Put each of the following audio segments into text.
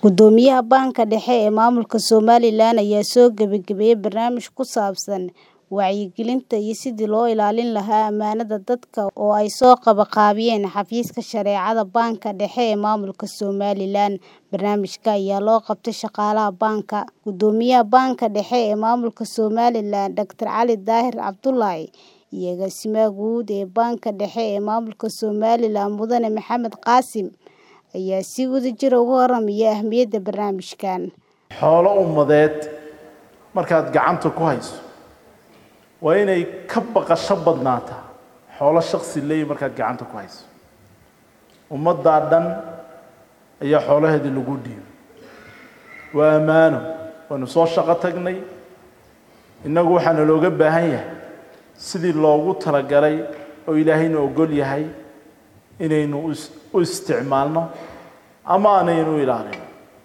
Guddoomiyaha Banka Dhexe ee Maamulka Somalilan ayaa soo gabagabeeyay barnaamij ku saabsan wacyigelinta iyo sidii loo ilaalin lahaa ammaanada dadka oo ay soo qabanqaabiyeen Xafiiska Shareecada Banka Dhexe ee Maamulka Somalilan. Barnaamijka ayaa loo qabtay shaqaalaha banka. Guddoomiyaha Banka Dhexe ee Maamulka Somalilan, Dr. Cali Daahir Cabdullaahi, iyo Agaasimaha Guud ee Banka Dhexe ee Maamulka Somalilan, Mudane Maxamed Qaasim, ayaa si wadajir ah uga warramay ahmiyadda barnaamijkan. Xoolo ummadeed markaad gacanta ku hayso waa inay ka baqasho badnaataa xoolo shakhsi leeyahay markaad gacanta ku hayso ummaddaa dhan ayaa xoolaheedii lagu dhiibay waa ammaano waanu soo shaqo tagnay innagu waxaana looga baahan yahay sidii loogu talagalay oo ilaahayna ogol yahay inaynu u isticmaalno ama aanaynu u ilaalin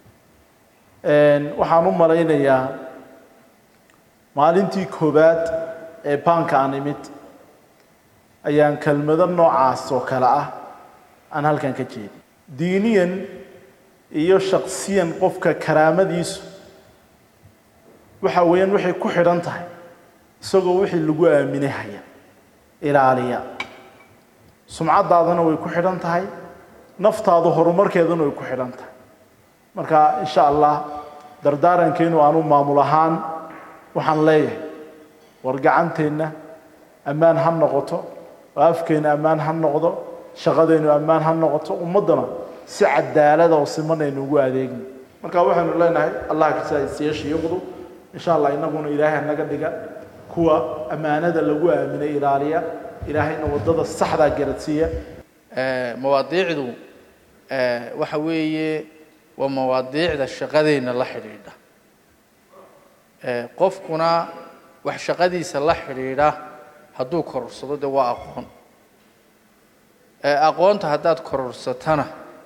waxaan u malaynayaa maalintii koowaad ee baanka aan imid ayaan kelmado noocaas oo kale ah aan halkan ka jeedin diiniyan iyo shaksiyan qofka karaamadiisu waxa weeyaan waxay ku xidhan tahay isagoo wixii lagu aaminay haya ilaaliya sumcaddaadana way ku xidhan tahay naftaadu horumarkeedana way ku xidhan tahay marka insha allah dardaarankeenu aanu maamul ahaan waxaan leeyahay war gacanteenna ammaan ha noqoto oo afkeenna ammaan ha noqdo shaqadeennu ammaan ha noqoto ummaddana si cadaalada oo simanaynu ugu adeegno marka waxaynu leenahay allah kasaasiiya shiiqdu insha allah innaguna ilaahay naga dhiga kuwa ammaanada lagu aaminay ilaaliya ilaahayna waddada saxdaa garadsiiya mawaadiicdu waxa weeye waa mawaadiicda shaqadeenna la xidhiidha qofkuna wax shaqadiisa la xidhiidha hadduu kororsado dee waa aqoon aqoonta haddaad kororsatana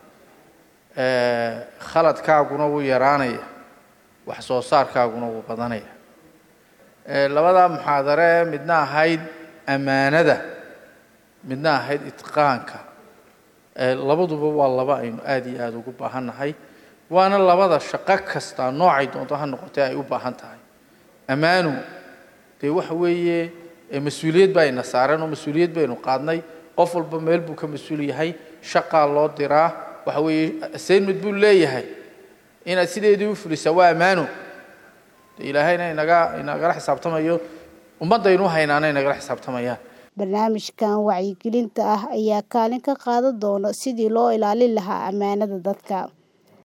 khaladkaaguna wuu yaraanaya wax soo saarkaaguna wuu badanaya labadaa muxaadare midna ahayd ammaanada midna ahayd itqaanka labaduba waa laba aynu aada iyo aada ugu baahan nahay waana labada shaqo kasta noocay doonto ha noqotee ay u baahan tahay ammaanu dee waxa weeye mas-uuliyad baa ina saaran oo mas-uuliyad baynu qaadnay qof walba meel buu ka mas-uul yahay shaqaa loo diraa waxa weeye assignment buu leeyahay inaad sideedii u fulisaa waa ammaano de ilaahayna inaga inagala xisaabtamayo ummaddaynu haynaana inagala xisaabtamayaan barnaamijkan wacyigelinta ah ayaa kaalin ka qaadan doona sidii loo ilaalin lahaa ammaanada dadka